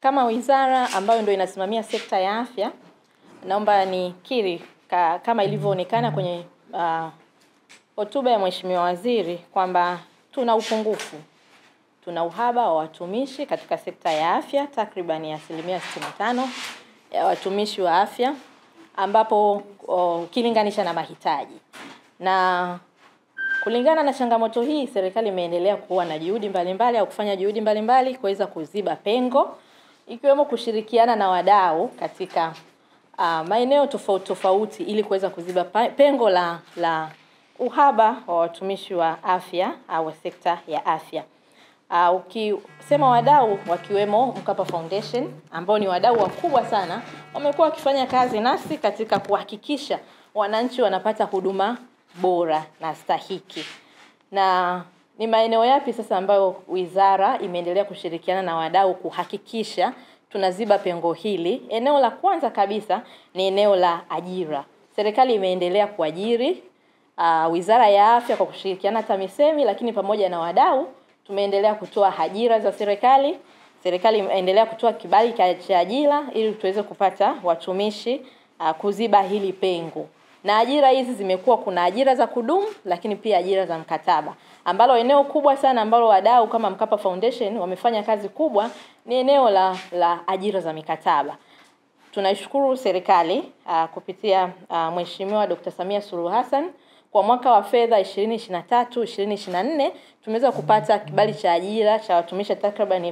kama wizara ambayo ndio inasimamia sekta ya afya, naomba nikiri ka, kama ilivyoonekana kwenye uh, hotuba ya Mheshimiwa Waziri kwamba tuna upungufu, tuna uhaba wa watumishi katika sekta ya afya, takriban asilimia 65 ya watumishi wa afya, ambapo ukilinganisha na mahitaji na kulingana na changamoto hii, serikali imeendelea kuwa na juhudi mbalimbali au kufanya juhudi mbalimbali kuweza kuziba pengo, ikiwemo kushirikiana na wadau katika uh, maeneo tofauti tofauti ili kuweza kuziba pengo la la uhaba wa watumishi wa afya au sekta ya afya. Uh, ukisema wadau wakiwemo Mkapa Foundation ambao ni wadau wakubwa sana, wamekuwa wakifanya kazi nasi katika kuhakikisha wananchi wanapata huduma bora na stahiki. Na ni maeneo yapi sasa ambayo wizara imeendelea kushirikiana na wadau kuhakikisha tunaziba pengo hili? Eneo la kwanza kabisa ni eneo la ajira. Serikali imeendelea kuajiri uh, Wizara ya Afya kwa kushirikiana TAMISEMI, lakini pamoja na wadau tumeendelea kutoa ajira za serikali. Serikali imeendelea kutoa kibali cha ajira ili tuweze kupata watumishi uh, kuziba hili pengo na ajira hizi zimekuwa kuna ajira za kudumu lakini pia ajira za mkataba, ambalo eneo kubwa sana ambalo wadau kama Mkapa Foundation wamefanya kazi kubwa ni eneo la la ajira za mikataba. Tunaishukuru serikali uh, kupitia uh, Mheshimiwa Dr. Samia Suluhu Hassan kwa mwaka wa fedha 2023 2024 tumeweza kupata kibali cha ajira cha watumishi takriban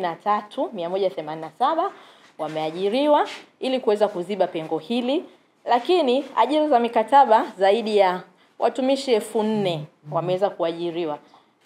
13187 wameajiriwa ili kuweza kuziba pengo hili lakini ajira za mikataba zaidi ya watumishi elfu nne wameweza kuajiriwa,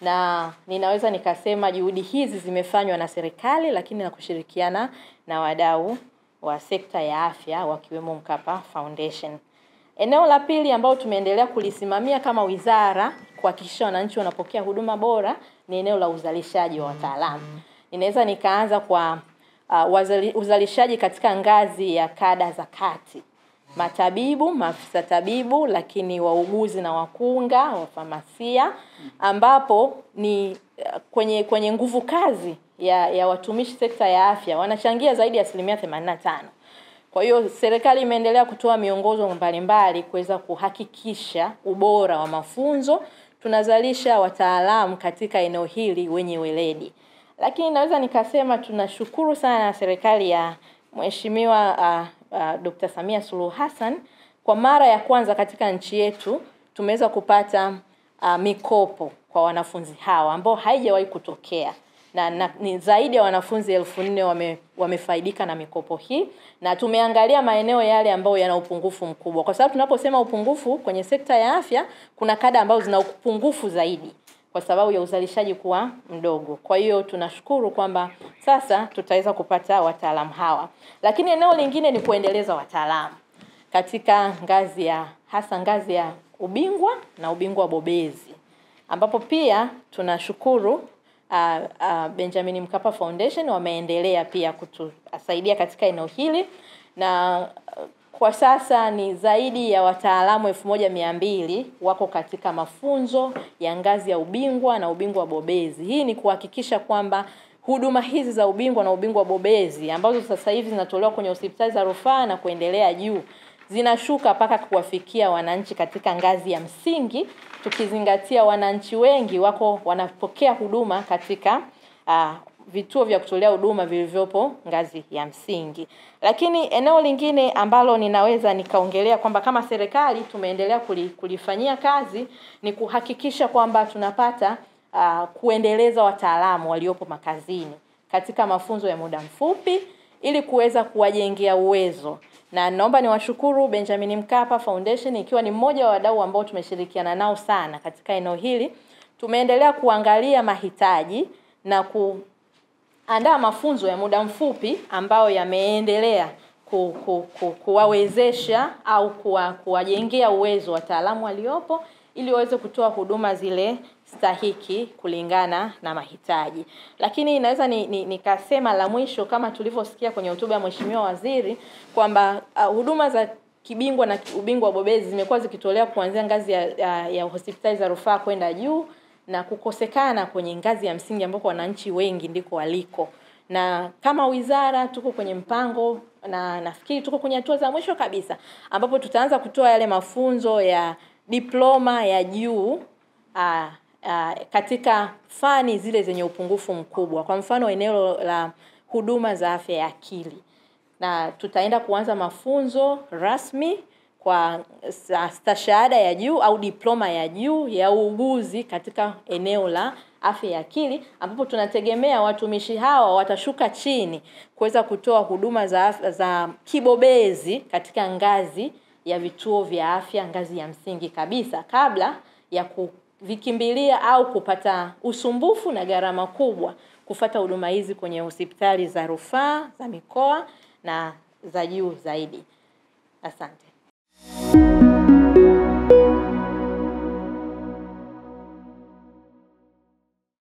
na ninaweza nikasema juhudi hizi zimefanywa na serikali, lakini na kushirikiana na wadau wa sekta ya afya wakiwemo Mkapa Foundation. Eneo la pili ambao tumeendelea kulisimamia kama wizara kuhakikisha wananchi wanapokea huduma bora ni eneo la uzalishaji wa wataalamu. Ninaweza nikaanza kwa uh, wazali, uzalishaji katika ngazi ya kada za kati matabibu, maafisa tabibu, lakini wauguzi na wakunga, wafamasia, ambapo ni kwenye kwenye nguvu kazi ya, ya watumishi sekta ya afya wanachangia zaidi ya asilimia 85. Kwa hiyo serikali imeendelea kutoa miongozo mbalimbali kuweza kuhakikisha ubora wa mafunzo, tunazalisha wataalamu katika eneo hili wenye weledi. Lakini naweza nikasema tunashukuru sana serikali ya Mheshimiwa uh, uh, Dr. Samia Suluhu Hassan kwa mara ya kwanza katika nchi yetu tumeweza kupata uh, mikopo kwa wanafunzi hawa ambao haijawahi kutokea na, na ni zaidi ya wanafunzi elfu nne wame, wamefaidika na mikopo hii, na tumeangalia maeneo yale ambayo yana upungufu mkubwa, kwa sababu tunaposema upungufu kwenye sekta ya afya, kuna kada ambazo zina upungufu zaidi kwa sababu ya uzalishaji kuwa mdogo. Kwa hiyo tunashukuru kwamba sasa tutaweza kupata wataalamu hawa, lakini eneo lingine ni kuendeleza wataalamu katika ngazi ya hasa ngazi ya ubingwa na ubingwa bobezi, ambapo pia tunashukuru uh, uh, Benjamin Mkapa Foundation wameendelea pia kutusaidia katika eneo hili na uh, kwa sasa ni zaidi ya wataalamu elfu moja mia mbili wako katika mafunzo ya ngazi ya ubingwa na ubingwa bobezi. Hii ni kuhakikisha kwamba huduma hizi za ubingwa na ubingwa bobezi ambazo sasa hivi zinatolewa kwenye hospitali za rufaa na kuendelea juu zinashuka mpaka kuwafikia wananchi katika ngazi ya msingi, tukizingatia wananchi wengi wako wanapokea huduma katika uh, vituo vya kutolea huduma vilivyopo ngazi ya msingi. Lakini eneo lingine ambalo ninaweza nikaongelea kwamba kama serikali tumeendelea kulifanyia kazi ni kuhakikisha kwamba tunapata uh, kuendeleza wataalamu waliopo makazini katika mafunzo ya muda mfupi ili kuweza kuwajengea uwezo na naomba niwashukuru Benjamin Mkapa Foundation ikiwa ni mmoja wa wadau ambao tumeshirikiana nao sana katika eneo hili. Tumeendelea kuangalia mahitaji na kuandaa mafunzo ya muda mfupi ambayo yameendelea ku, ku, ku, kuwawezesha au kuwa, kuwajengea uwezo wataalamu waliopo ili waweze kutoa huduma zile stahiki kulingana na mahitaji. Lakini naweza nikasema ni, ni la mwisho kama tulivyosikia kwenye hotuba ya Mheshimiwa Waziri kwamba uh, huduma za kibingwa na ubingwa wa bobezi zimekuwa zikitolewa kuanzia ngazi ya, ya, ya hospitali za rufaa kwenda juu na kukosekana kwenye ngazi ya msingi ambako wananchi wengi ndiko waliko na kama wizara tuko kwenye mpango na nafikiri tuko kwenye hatua za mwisho kabisa ambapo tutaanza kutoa yale mafunzo ya diploma ya juu uh, uh, katika fani zile zenye upungufu mkubwa. Kwa mfano eneo la huduma za afya ya akili, na tutaenda kuanza mafunzo rasmi kwa stashahada ya juu au diploma ya juu ya uuguzi katika eneo la afya ya akili, ambapo tunategemea watumishi hawa watashuka chini kuweza kutoa huduma za, za kibobezi katika ngazi ya vituo vya afya, ngazi ya msingi kabisa, kabla ya kuvikimbilia au kupata usumbufu na gharama kubwa kufata huduma hizi kwenye hospitali za rufaa za mikoa na za juu zaidi. Asante.